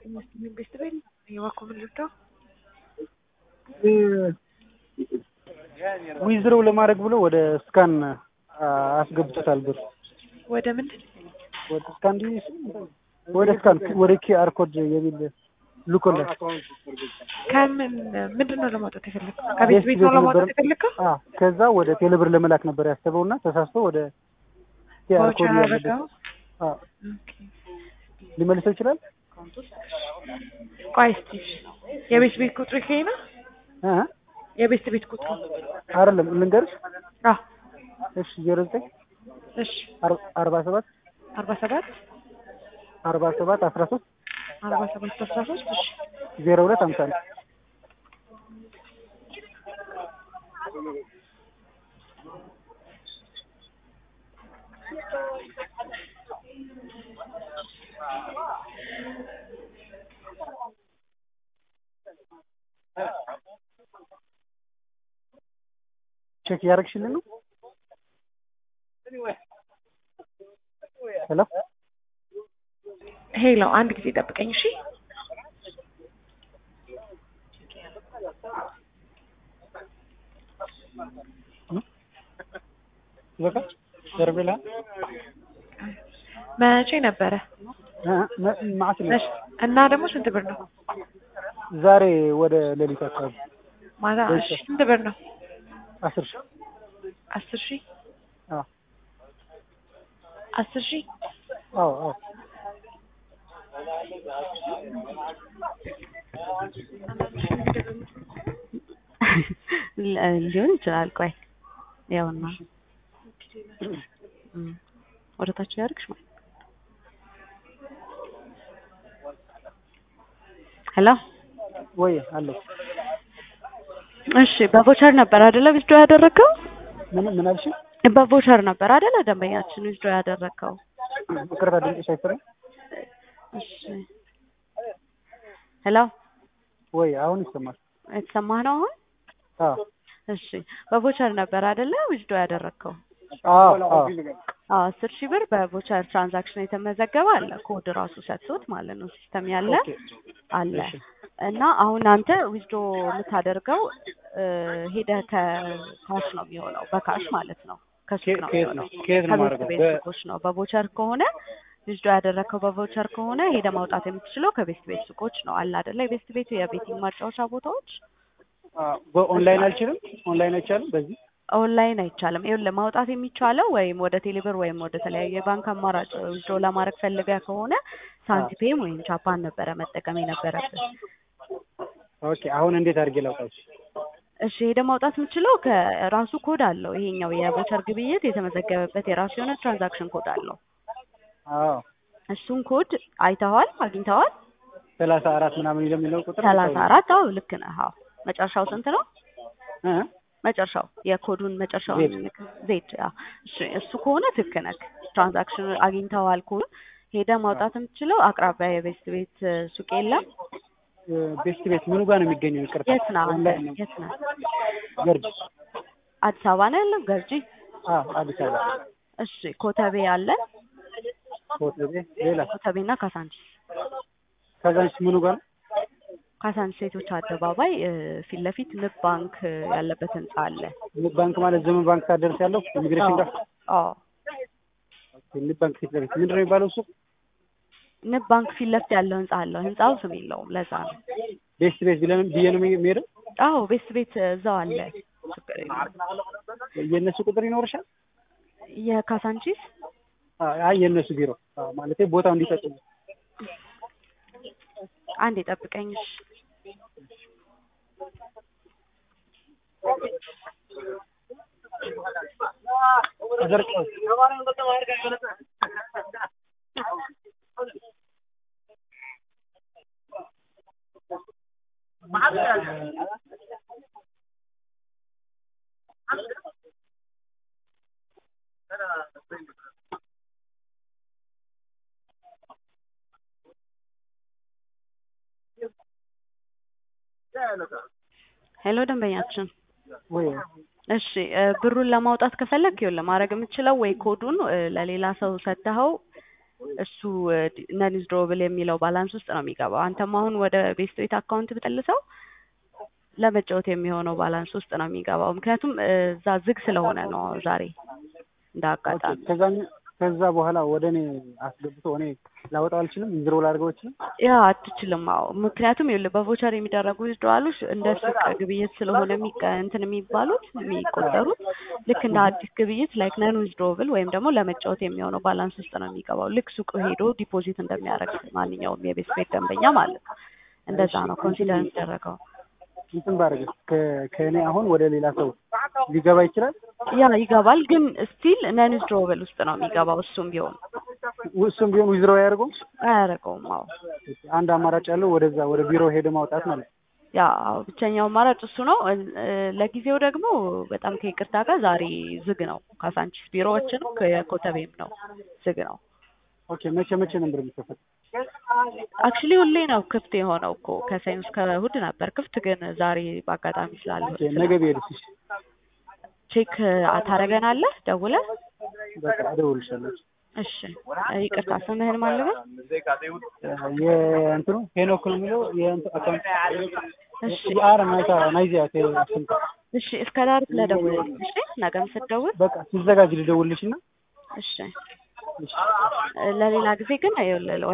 ቤት ቤት የባኮ ልርዳው ዊዝድሮው ለማድረግ ብሎ ወደ ስካን አስገብቶታል ብር ወደ ምንድን ወደ ስካን ዲ ወደ ስካን ወደ ኪአር ኮድ የሚል ልኮለት ከምን ምንድን ነው ለማውጣት የፈለግከው? ከቤት ቤት ነው ለማውጣት የፈለግከው? አዎ ከዛ ወደ ቴሌብር ለመላክ ነበር ያሰበውና ተሳስቶ ወደ ኪአር ኮድ ቫውቸር ያለበት አደረገው? አዎ ኦኬ። ሊመልሰው ይችላል ቆይ እስኪ የቤት ቤት ቁጥሩ ይሄ ነው? እ የቤት ቤት ቁጥሩ አይደለም ልንገርሽ አዎ እሺ ዜሮ ዘጠኝ እሺ አርባ ሰባት አርባ ሰባት አርባ ሰባት አስራ ሶስት አርባ ሰባት አስራ ሶስት እሺ ዜሮ ሁለት ሀምሳ አንድ ቼክ እያደረግሽልን ነው? ሄሎ ሄሎ አንድ ጊዜ ጠብቀኝ እሺ በቃ ደርቤላ መቼ ነበረ ማዕት ነው መች- እና ደግሞ ስንት ብር ነው ዛሬ ወደ ሌሊት አካባቢ ማታ እሺ። እሺ ስንት ብር ነው አስር ሺህ አስር ሺህ አዎ አስር ሺህ አዎ አዎ ሊሆን ይችላል። ቆይ ያውና እም፣ ወደ ታች ያድርግሽ ማለት ሄሎ ወይ አለች እሺ፣ በቮቸር ነበር አይደለ ዊዝዶ ያደረገው? ምን ምን አልሽ? በቮቸር ነበር አይደለ ደንበኛችን ዊዝዶ ያደረገው? ይቅርታ ድምፅሽ አይሰማም። እሺ ሄሎ፣ ወይ አሁን ይሰማል። የተሰማህ ነው አሁን? አዎ እሺ፣ በቮቸር ነበር አይደለ ዊዝዶ ያደረገው? አዎ አዎ አዎ አስር ሺህ ብር በቮቸር ትራንዛክሽን የተመዘገበ አለ። ኮድ ራሱ ሰጥቶት ማለት ነው ሲስተም ያለ ኦኬ አለ እሺ እና አሁን አንተ ዊዝዶ የምታደርገው እ፣ ሄደህ ከካሽ ነው የሚሆነው በካሽ ማለት ነው ከሱቅ ከየት ነው ከየት የሚሆነው ነው ከየት ነው ከቤት ማድረገው? ቤት በ- ሱቆች ነው። በቮቸር ከሆነ ዊዝዶ ያደረግከው በቮቸር ከሆነ ሄደህ ማውጣት የምትችለው ከቤት ቤት ሱቆች ነው አለ አይደለ? የቤት ቤት የቤቲንግ ማጫወቻ ቦታዎች አዎ፣ በኦንላይን አልችልም። ኦንላይን አይቻልም። በዚህ ኦንላይን አይቻልም። ይኸውልህ ማውጣት የሚቻለው ወይም ወደ ቴሌብር ወይም ወደ ተለያዩ የባንክ አማራጭ ዊዝድሮ ለማድረግ ፈልገህ ከሆነ ሳንቲፔም ወይም ቻፓን ነበረ መጠቀም የነበረብህ። ኦኬ። አሁን እንዴት አድርጌ ላውጣች? እሺ ሄደህ ማውጣት የምችለው ከራሱ ኮድ አለው። ይሄኛው የቮቸር ግብይት የተመዘገበበት የራሱ የሆነ ትራንዛክሽን ኮድ አለው። አዎ እሱን ኮድ አይተዋል? አግኝተዋል? ሰላሳ አራት ምናምን የሚለው ቁጥር ሰላሳ አራት አዎ ልክ ነህ። አዎ መጨረሻው ስንት ነው? እ መጨረሻው የኮዱን መጨረሻው ዜድ። ዜድ። አዎ እሺ እሱ ከሆነ ትክክል ነህ። ትራንዛክሽን አግኝተዋል ኮድ ሄደህ ማውጣት የምትችለው አቅራቢያ የቤስት ቤት እ፣ ሱቅ የለም? ቤስት ቤት ምኑ ጋር ነው የሚገኘው? ይቅርታ የት ነህ አንተ? ኦንላይን ነው። የት ነህ? ገርጅ አዲስ አበባ ነው ያለው? ገርጂ? አዎ አዲስ አበባ እሺ ኮተቤ አለ? ኮተቤ ሌላ ኮተቤና ካሳንቺስ ከዛንስ ምኑ ጋር ነው? ካሳንቺስ ሴቶች አደባባይ እ፣ ፊት ለፊት ንብ ባንክ እ፣ ያለበት ህንጻ አለ። ንብ ባንክ ማለት ዘመን ባንክ ታደርስ ያለው ኢሚግሬሽን ጋር አዎ ንብ ባንክ ፊት ለፊት ምንድን ነው የሚባለው እሱ? ንብ ባንክ ፊት ለፊት ያለው ህንጻ አለው። ህንጻው ስም የለውም፣ ለዛ ነው። ቤስት ቤት ብለን ብዬ ነው የሚሄደው። አዎ ቤት ቤት እዛው አለ። ችግር የለውም። የእነሱ ቁጥር ይኖርሻል? የካሳንቺስ አይ አይ የእነሱ ቢሮ አዎ፣ ማለቴ ቦታው እንዲጠቁም አንድ የጠብቀኝ እሺ። ተዘርቀው ሄሎ ደንበኛችን ወይ እሺ እ ብሩን ለማውጣት ከፈለግ ይኸውልህ ማድረግ የምትችለው ወይ ኮዱን እ ለሌላ ሰው ሰጥተኸው እሱ ነን ዊዝድሮብል የሚለው ባላንስ ውስጥ ነው የሚገባው። አንተም አሁን ወደ ቤስት ቤት አካውንት ብትልሰው ለመጫወት የሚሆነው ባላንስ ውስጥ ነው የሚገባው። ምክንያቱም እ፣ እዛ ዝግ ስለሆነ ነው ዛሬ እንደ አጋጣሚ ከዛ ከዛ በኋላ ወደ እኔ አስገብቶ እኔ ላወጣው አልችልም። ዊዝድሮ ላድርገው አልችልም። ያ አትችልም። አዎ ምክንያቱም ይኸውልህ በቮቸር የሚደረጉ ዊዝድሮዋሎች እንደ ሱቅ ግብይት ስለሆነ የሚቀ- እንትን የሚባሉት የሚቆጠሩት ልክ እንደ አዲስ ግብይት ላይክ ነን ዊዝድሮብል ወይም ደግሞ ለመጫወት የሚሆነው ባላንስ ውስጥ ነው የሚገባው። ልክ ሱቅ ሄዶ ዲፖዚት እንደሚያደርግ ማንኛውም የቤት ቤት ደንበኛ ማለት ነው። እንደዛ ነው ኮንሲደር የሚደረገው። እንትን ባደርግ ከእኔ አሁን ወደ ሌላ ሰው ሊገባ ይችላል። ያ ይገባል፣ ግን ስቲል ነን ዊዝድሮብል ውስጥ ነው የሚገባው። እሱም ቢሆን እሱም ቢሆን ዊዝድሮ አያደርገውም። አያደርገውም። አዎ አንድ አማራጭ ያለው ወደዛ ወደ ቢሮ ሄደ ማውጣት ማለት ነው። ያ ብቸኛው አማራጭ እሱ ነው። እ፣ ለጊዜው ደግሞ በጣም ከይቅርታ ጋር ዛሬ ዝግ ነው። ካሳንቺስ ቢሮዎችንም ከኮተቤም ነው ዝግ ነው። ኦኬ መቼ መቼ ነበር የሚከፈት? አክቹሊ ሁሌ ነው ክፍት የሆነው እኮ ከሰኞ እስከ እሑድ ነበር ክፍት፣ ግን ዛሬ በአጋጣሚ ስላለ ኦኬ ነገ ብሄድስ? እሺ ቼክ ታደርገናለህ ደውለህ? በቃ እደውልልሻለሁ። እሺ ይቅርታ ስምህን ማን ልበል? የእንትኑ ሄኖክ ነው የሚለው የእንትኑ አካውንት እሺ አረ ናይታ ናይዚያ ከስንት እሺ እስከ ዳር ስለደውልልኝ እሺ ነገም ስትደውል በቃ ሲዘጋጅ ልደውልልሽ እና እሺ ለሌላ ጊዜ ግን ይኸውልህ